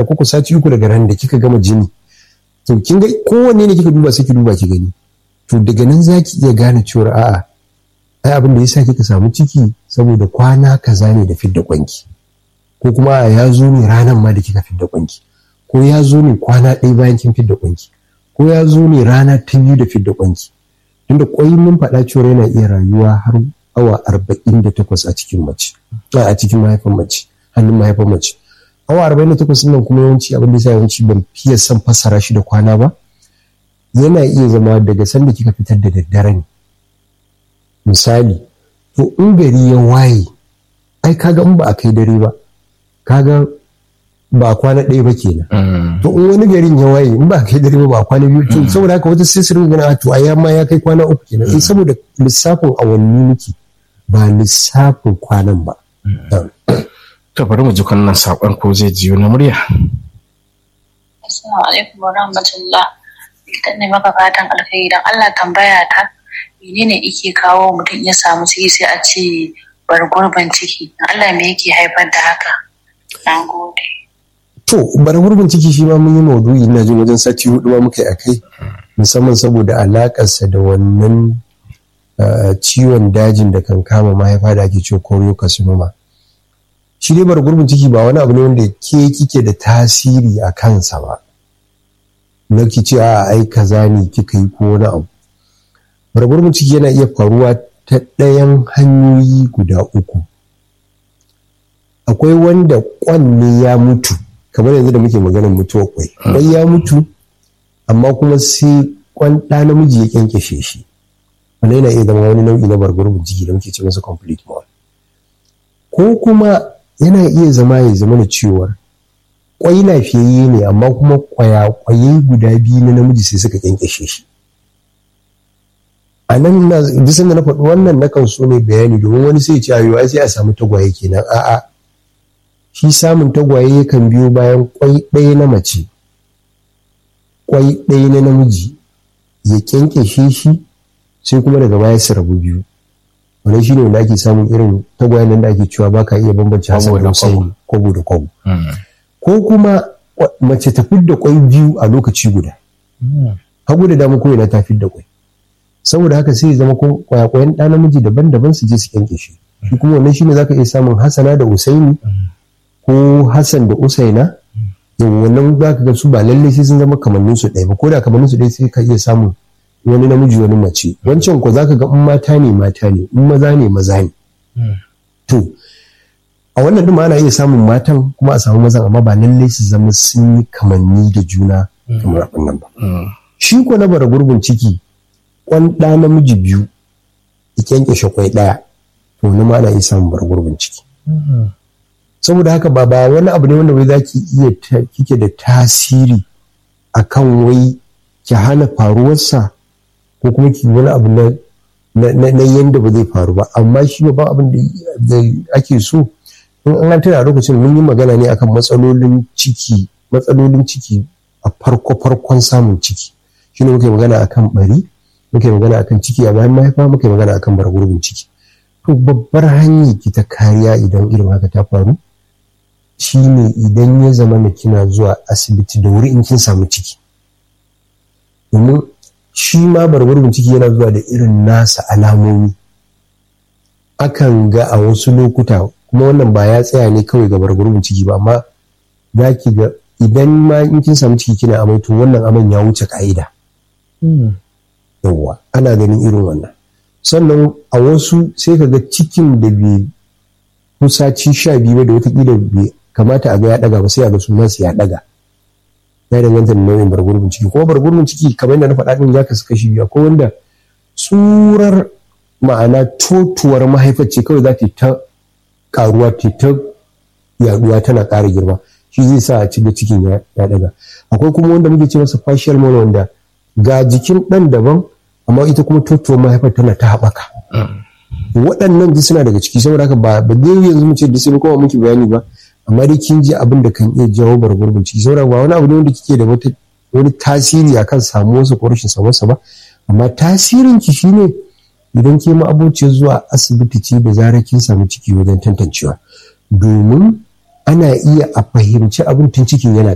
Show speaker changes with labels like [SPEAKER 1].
[SPEAKER 1] ko sati uku daga ran da kika gama jini to kin ga kowanne ne kika duba sai ki duba ki gani to daga nan za ki iya gane cewa a'a ai abin da yasa kika samu ciki saboda kwana kaza ne da fidda kwanki ko kuma ya zo ne ranar ma da kika fidda kwanki ko ya zo ne kwana ɗaya bayan kin fidda kwanki ko ya zo ne rana ta biyu da fidda kwanki tunda kwai mun faɗa cewa yana iya rayuwa har awa arba'in da takwas a cikin mace a cikin mahaifin mace hannun mahaifin mace awa arba'in da takwas nan kuma yawanci abin da yasa yawanci ban fiye son fassara shi da kwana ba yana iya zama daga sanda kika fitar da daddare ne misali to in gari ya waye ai kaga in ba a kai dare ba kaga ba kwana ɗaya ba kenan to in wani garin ya waye in ba a kai dare ba ba kwana biyu to saboda haka wata sai su ringa ganin to ai ma ya kai kwana uku kenan eh saboda lissafin awanni muke ba lissafin kwanan ba
[SPEAKER 2] to bari mu ji wannan sakon ko zai jiyo na murya
[SPEAKER 3] Assalamu alaikum wa rahmatullah. Idan ne maka fatan alkhairi dan Allah tambaya ta menene yake kawo mutum ya samu ciki sai a ce bar gurbin ciki. Allah me yake haifar da haka? Na gode.
[SPEAKER 1] To, bar gurbin ciki shi ma mun yi maudu'i ina jin wajen sati hudu ma muka yi akai musamman saboda alakarsa da wannan ciwon dajin da kan kama mahaifa da ake cewa choriocarcinoma. Shi dai bar gurbin ciki ba wani abu ne wanda ke kike da tasiri a kansa ba. Na ki ce a ai kaza ne kika yi ko wani abu. Bar gurbin ciki yana iya faruwa ta ɗayan hanyoyi guda uku. Akwai wanda kwanne ya mutu kamar yanzu da muke maganar mutuwar kwai kwai ya mutu amma kuma sai kwan ɗa namiji ya kyankyashe shi wannan yana iya zama wani nau'i na bargurbin jiki da muke ce masa complete mall ko kuma yana iya zama ya zama da cewar kwai lafiyayye ne amma kuma kwaya-kwaye guda biyu na namiji sai suka kyankyashe shi a nan na bisan da na faɗi wannan na kan so ne bayani domin wani sai ya ce ayo ai sai a samu tagwaye kenan a'a shi samun tagwaye yakan biyo bayan kwai ɗaya na mace kwai ɗaya na namiji ya kyankyashe shi sai kuma daga baya su rabu biyu wannan shine wanda ake samun irin tagwayen nan da ake cewa baka iya bambance hasan da husaini kwabo da kwabo ko kuma mace ta fidda kwai biyu a lokaci guda hagu da dama ko ina ta fidda kwai saboda haka sai zama ko kwayakwayen ɗa namiji daban-daban su je su kyankyashe shi kuma wannan shine zaka iya samun hasana da usaini ko Hassan da Usaina yau wannan za ka ga su ba lallai sai sun zama kamannin su ɗaya ba ko da kamannin su ɗaya sai ka iya samun wani namiji wani mace wancan ko za ka ga in mata ne mata ne in maza ne maza ne to a wannan ɗin ana iya samun matan kuma a samu mazan amma ba lallai su zama sun yi kamanni da juna kamar abin nan ba shi ko na bara gurbin ciki kwan ɗa namiji biyu ya kyankyashe kwai ɗaya to wani ma ana iya samun bara gurbin ciki saboda haka ba ba wani abu ne wanda wai za ki iya kike da tasiri a kan wai ki hana faruwarsa ko kuma ki wani abu na na yanda ba zai faru ba amma shi ba abin da ake so in an tana lokacin mun yi magana ne akan matsalolin ciki matsalolin ciki a farko farkon samun ciki shine muka yi magana akan bari muka yi magana akan ciki a bayan mahaifa muka yi magana akan bargurbin ciki to babbar hanyar ki ta kariya idan irin haka ta faru shine idan ya zama na kina zuwa asibiti da wuri in kin samu ciki domin shi ma barbarin ciki yana zuwa da irin nasa alamomi akan ga a wasu lokuta kuma wannan ba ya tsaya ne kawai ga barbarin ciki ba amma za ki ga idan ma in kin samu ciki kina amai to wannan aman ya wuce ka'ida yawwa ana ganin irin wannan sannan a wasu sai ka ga cikin da bai kusaci sha biyu ba da watakila bai kamata a ga ya daga ba sai a ga sunansa ya daga ya danganta da nau'in bargurbin ciki kuma bargurbin ciki kamar yadda na faɗa din ya kasu kashi biyu akwai wanda tsurar ma'ana totuwar mahaifar ce kawai za ta ta karuwa ta ta yaduwa tana ƙara girma shi zai sa a cikin cikin ya daga akwai kuma wanda muke ce masa fascial mono wanda ga jikin ɗan daban amma ita kuma totuwar mahaifar tana ta haɓaka waɗannan duk suna daga ciki saboda haka ba ba dai yanzu mu ce da sai kuma muke bayani ba amma dai kin ji abin da kan iya jawo bargurbin ciki saboda ba wani abu ne wanda kike da wata wani tasiri akan samuwarsa ko rashin samuwarsa ba amma tasirin ki shine idan ke ma'abocin zuwa asibiti ce da zarar kin samu ciki wajen tantancewa domin ana iya a fahimci abin tun cikin yana